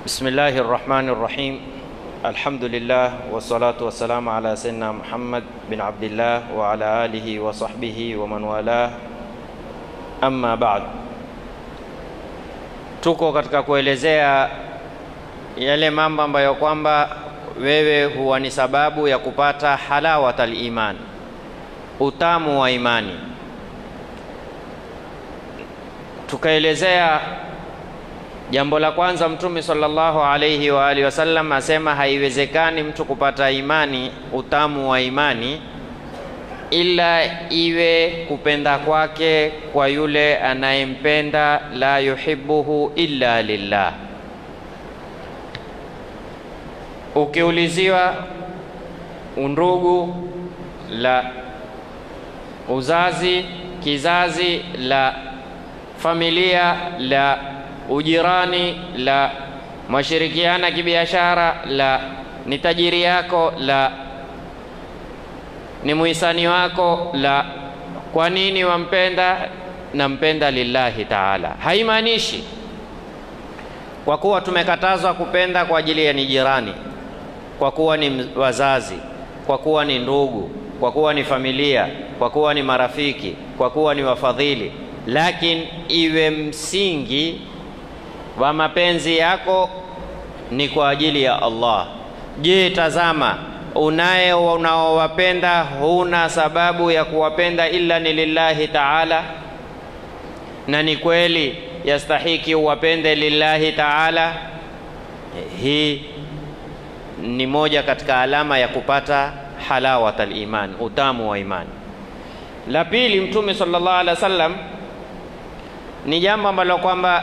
بسم الله الرحمن الرحيم الحمد لله والصلاة والسلام على سيدنا محمد بن عبد الله وعلى آله وصحبه ومن والاه أما بعد tuko katika kuelezea yale mambo ambayo kwamba wewe huwa ni sababu ya kupata halawat aliman, utamu wa imani. Tukaelezea jambo la kwanza, Mtume sallallahu alayhi wa alihi wasallam asema haiwezekani mtu kupata imani, utamu wa imani ila iwe kupenda kwake kwa yule anayempenda, la yuhibbuhu illa lillah. Ukiuliziwa undugu la uzazi, kizazi la familia la ujirani la mashirikiana kibiashara la ni tajiri yako la ni muhisani wako la kwa nini wampenda? Nampenda lillahi taala. Haimaanishi kwa kuwa tumekatazwa kupenda kwa ajili ya ni jirani, kwa kuwa ni wazazi, kwa kuwa ni ndugu, kwa kuwa ni familia, kwa kuwa ni marafiki, kwa kuwa ni wafadhili, lakini iwe msingi wa mapenzi yako ni kwa ajili ya Allah. Je, tazama unaye unaowapenda huna sababu ya kuwapenda illa ni lillahi taala, na ni kweli yastahiki uwapende lillahi taala. Hii ni moja katika alama ya kupata halawat aliman, utamu wa imani. La pili, Mtume sallallahu alaihi wasallam ni jambo ambalo kwamba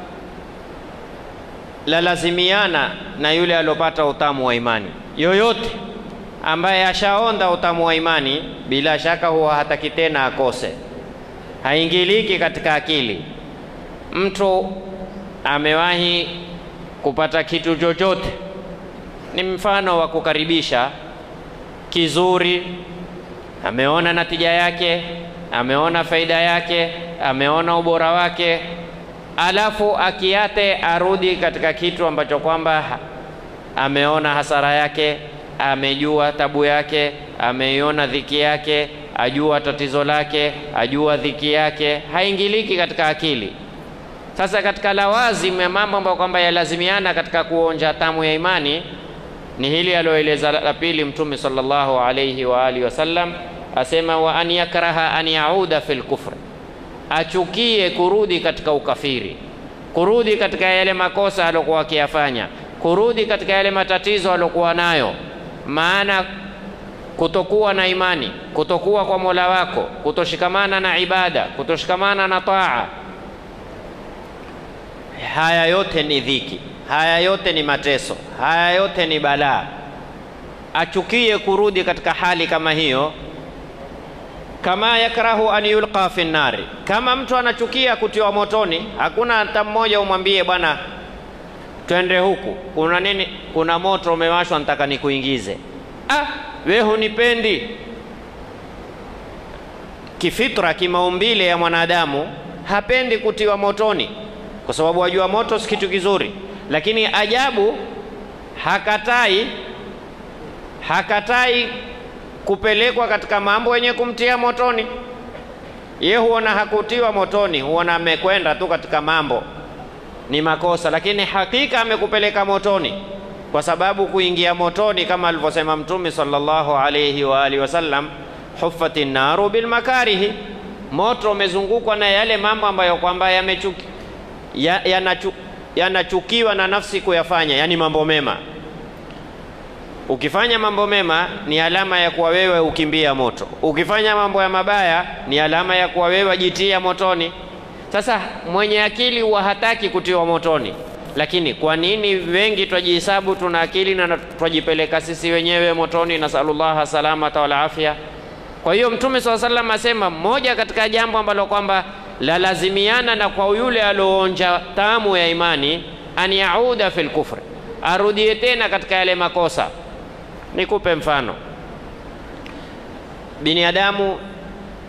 lalazimiana na yule aliopata utamu wa imani yoyote ambaye ashaonda utamu wa imani, bila shaka huwa hataki tena akose, haingiliki katika akili. Mtu amewahi kupata kitu chochote, ni mfano wa kukaribisha kizuri, ameona natija yake, ameona faida yake, ameona ubora wake, alafu akiate arudi katika kitu ambacho kwamba ameona hasara yake amejua tabu yake, ameiona dhiki yake, ajua tatizo lake, ajua dhiki yake, haingiliki katika akili. Sasa katika lawazimu ya mambo ambayo kwamba yalazimiana katika kuonja tamu ya imani ni hili alioeleza la pili Mtume sallallahu alayhi wa alihi wasallam, asema wa an yakraha an yauda fil kufri, achukie kurudi katika ukafiri, kurudi katika yale makosa aliokuwa akiyafanya, kurudi katika yale matatizo aliokuwa nayo maana kutokuwa na imani, kutokuwa kwa Mola wako, kutoshikamana na ibada, kutoshikamana na taa, haya yote ni dhiki, haya yote ni mateso, haya yote ni balaa. Achukie kurudi katika hali kama hiyo, kama yakrahu an yulqa fi nnari, kama mtu anachukia kutiwa motoni. Hakuna hata mmoja umwambie bwana twende huku, kuna nini? Kuna moto umewashwa, nataka nikuingize. Ah, we hunipendi. Kifitra, kimaumbile ya mwanadamu hapendi kutiwa motoni, kwa sababu wajua moto si kitu kizuri, lakini ajabu hakatai, hakatai kupelekwa katika mambo yenye kumtia motoni. Ye huona hakutiwa motoni, huona amekwenda tu katika mambo ni makosa, lakini hakika amekupeleka motoni, kwa sababu kuingia motoni kama alivyosema Mtume sallallahu alayhi wa alihi wasallam, huffati naru bil makarihi, moto umezungukwa na yale mambo ambayo kwamba yanachukiwa ya, ya na nafsi kuyafanya, yani mambo mema. Ukifanya mambo mema ni alama ya kuwa wewe ukimbia moto, ukifanya mambo ya mabaya ni alama ya kuwa wewe jitia motoni. Sasa mwenye akili huwa hataki kutiwa motoni, lakini kwa nini wengi twajihesabu tuna akili na twajipeleka sisi wenyewe motoni? Nasalullaha salamata wal afya. Kwa hiyo Mtume swalla sallam asema moja katika jambo ambalo kwamba lalazimiana na kwa yule alioonja tamu ya imani, an yauda fil kufri, arudie tena katika yale makosa. Nikupe mfano, binadamu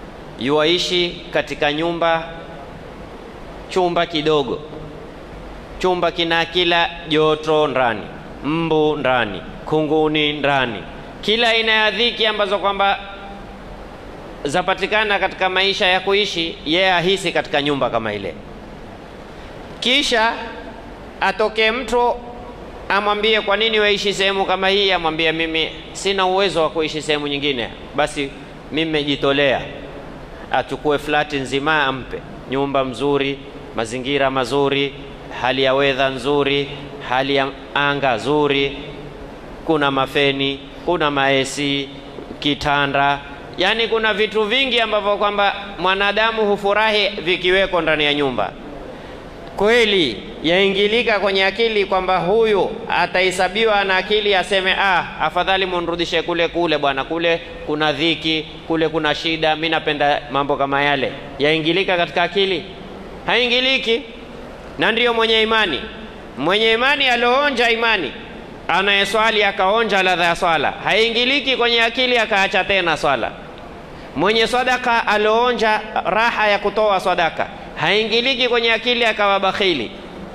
yuwaishi katika nyumba chumba kidogo, chumba kina kila joto ndani, mbu ndani, kunguni ndani, kila aina ya dhiki ambazo kwamba zapatikana katika maisha ya kuishi, yeye ahisi katika nyumba kama ile. Kisha atokee mtu amwambie, kwa nini waishi sehemu kama hii? Amwambie, mimi sina uwezo wa kuishi sehemu nyingine, basi mimi nimejitolea. Achukue flati nzima, ampe nyumba mzuri, mazingira mazuri, hali ya wedha nzuri, hali ya anga nzuri, kuna mafeni, kuna maesi, kitanda Yaani kuna vitu vingi ambavyo kwamba mwanadamu hufurahi vikiweko ndani ya nyumba. Kweli yaingilika kwenye akili kwamba huyu atahesabiwa na akili, aseme ah, afadhali munrudishe kule kule bwana, kule kuna dhiki, kule kuna shida, mi napenda mambo kama yale. Yaingilika katika akili? Haingiliki. Na ndiyo mwenye imani, mwenye imani alioonja imani anayeswali akaonja ladha ya swala, haingiliki kwenye akili akaacha tena swala. Mwenye sadaka alioonja raha ya kutoa sadaka, haingiliki kwenye akili akawa bakhili.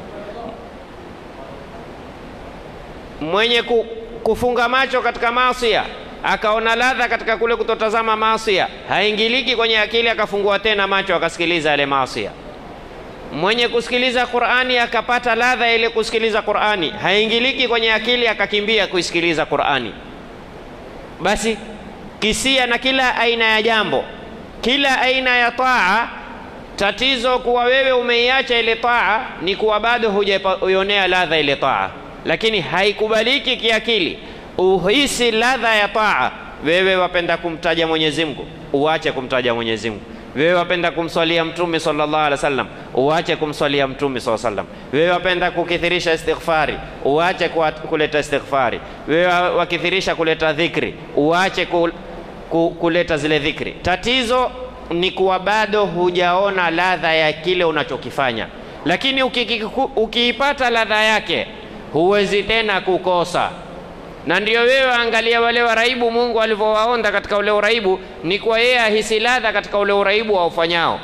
Mwenye ku, kufunga macho katika maasia akaona ladha katika kule kutotazama maasia, haingiliki kwenye akili akafungua tena macho akasikiliza yale maasia mwenye kusikiliza Qur'ani akapata ladha ile kusikiliza Qur'ani, haingiliki kwenye akili akakimbia kuisikiliza Qur'ani. Basi kisia na kila aina ya jambo, kila aina ya taa. Tatizo kuwa wewe umeiacha ile taa ni kuwa bado hujaionea ladha ile taa, lakini haikubaliki kiakili uhisi ladha ya taa. Wewe wapenda kumtaja Mwenyezi Mungu, uache kumtaja Mwenyezi Mungu wewe wapenda kumswalia Mtume sallallahu alaihi wasallam, uache kumswalia Mtume sallallahu alaihi wasallam. Wewe wapenda kukithirisha istighfari, uache kuleta istighfari. Wewe wakithirisha kuleta dhikri, uache ku, ku, kuleta zile dhikri. Tatizo ni kuwa bado hujaona ladha ya kile unachokifanya, lakini ukiipata ladha yake huwezi tena kukosa na ndio wewe angalia wale waraibu Mungu alivyowaonda katika ule uraibu, ni kwa yeye ahisi ladha katika ule uraibu waufanyao.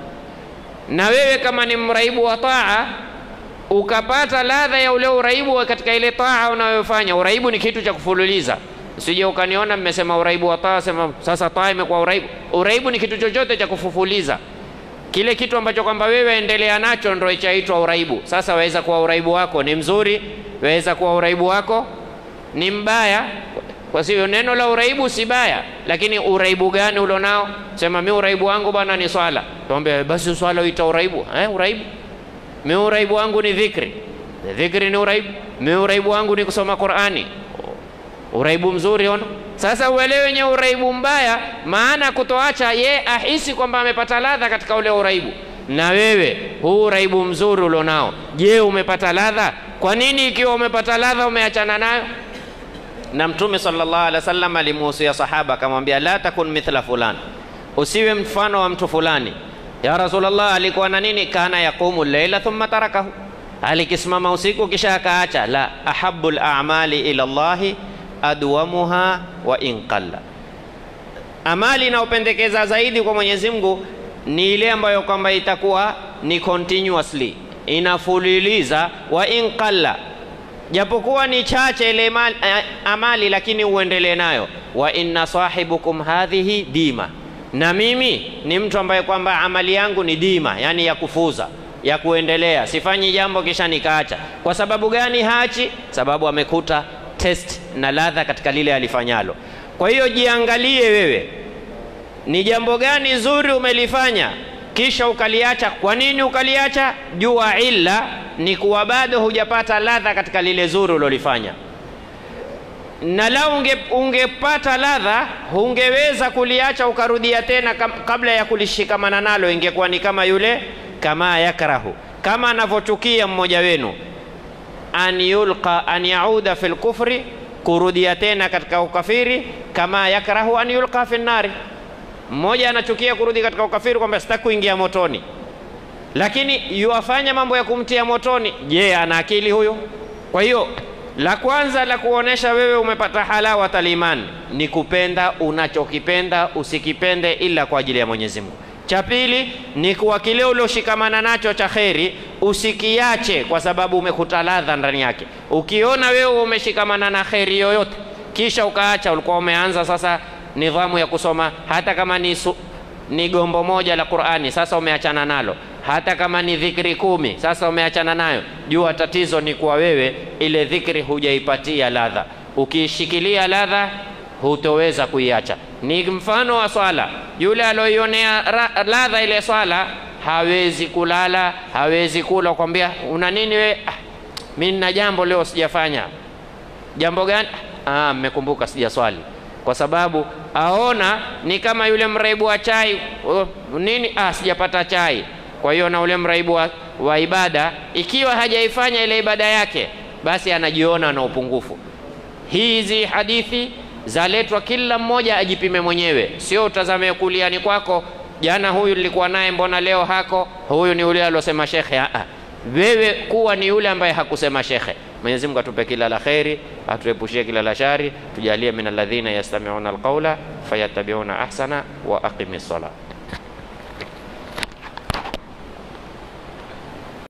Na wewe kama ni mraibu wa taa, ukapata ladha ya ule uraibu katika ile taa unayofanya. Uraibu ni kitu cha kufululiza, usije ukaniona mmesema uraibu wa taa, sema sasa taa imekuwa uraibu. Uraibu ni kitu chochote cha kufufuliza, kile kitu ambacho kwamba wewe endelea nacho ndio ichaitwa uraibu. Sasa waweza kuwa uraibu wako ni mzuri, waweza kuwa uraibu wako ni mbaya. Kwa sivyo neno la uraibu si baya, lakini uraibu gani ulionao? Sema mi uraibu wangu bwana ni swala, tuambie basi swala uita uraibu eh? Uraibu mi uraibu wangu ni dhikri, dhikri ni uraibu. Mi uraibu wangu ni kusoma Qur'ani, uraibu mzuri ono. Sasa uelewe wenye uraibu mbaya, maana kutoacha ye ahisi kwamba amepata ladha katika ule uraibu. Na wewe huu uraibu mzuri ulionao, je, umepata ladha? Kwa nini ikiwa umepata ladha umeachana nayo? na Mtume sallallahu alaihi wasallam alimuhusia sahaba akamwambia, la takun mithla fulan, usiwe mfano wa mtu fulani. Ya Rasulullah, alikuwa na nini? Kana yaqumu llaila thumma tarakahu, alikisimama usiku kisha akaacha. La, ahabu lamali ila llahi adwamuha wa in qalla, amali inayopendekeza zaidi kwa Mwenyezi Mungu ni ile ambayo kwamba itakuwa ni continuously inafuliliza, wa in qalla japokuwa ni chache ile amali, lakini uendelee nayo. wa inna sahibukum hadhihi dima, na mimi ni mtu ambaye kwamba amali yangu ni dima, yani ya kufuza ya kuendelea, sifanyi jambo kisha nikaacha. Kwa sababu gani hachi? Sababu amekuta test na ladha katika lile alifanyalo. Kwa hiyo jiangalie wewe, ni jambo gani zuri umelifanya kisha ukaliacha. Kwa nini ukaliacha? Jua illa ni kuwa bado hujapata ladha katika lile zuri ulilofanya, na lau unge, ungepata ladha hungeweza kuliacha ukarudia tena kabla ya kulishikamana nalo, ingekuwa ni kama yule kama yakrahu, kama anavyochukia mmoja wenu an yulqa an yauda fi lkufri, kurudia tena katika ukafiri, kama yakrahu an yulqa fi nnari mmoja anachukia kurudi katika ukafiri, kwamba sitaki kuingia motoni, lakini yuwafanya mambo ya kumtia motoni. Je, ana akili huyo? Kwa hiyo la kwanza la kuonesha wewe umepata halawat aliman ni kupenda unachokipenda, usikipende ila kwa ajili ya Mwenyezi Mungu. Cha pili ni kuwa kile ulioshikamana nacho cha kheri usikiache kwa sababu umekuta ladha ndani yake. Ukiona wewe umeshikamana na kheri yoyote kisha ukaacha, ulikuwa umeanza sasa nidhamu ya kusoma hata kama ni, su, ni gombo moja la Qur'ani, sasa umeachana nalo. Hata kama ni dhikri kumi, sasa umeachana nayo. Jua tatizo ni kuwa wewe ile dhikri hujaipatia ladha. Ukiishikilia ladha hutoweza kuiacha. Ni mfano wa swala, yule aloionea ladha ile swala hawezi kulala, hawezi kula. Kwambia una nini we? Ah, mimi nina jambo leo sijafanya. Jambo gani? Ah, mmekumbuka sijaswali, kwa sababu aona ni kama yule mraibu wa chai oh, nini? Ah, sijapata chai. Kwa hiyo na ule mraibu wa, wa ibada, ikiwa hajaifanya ile ibada yake, basi anajiona na upungufu. Hizi hadithi zaletwa, kila mmoja ajipime mwenyewe, sio utazame kuliani kwako, jana huyu nilikuwa naye, mbona leo hako? Huyu ni yule aliosema shekhe. Ah, wewe kuwa ni yule ambaye hakusema shekhe. Mwenyezi Mungu atupe kila la kheri, atuepushie kila la shari, tujalie min alladhina yastami'una alqawla fayattabi'una ahsana wa aqimi ssalah.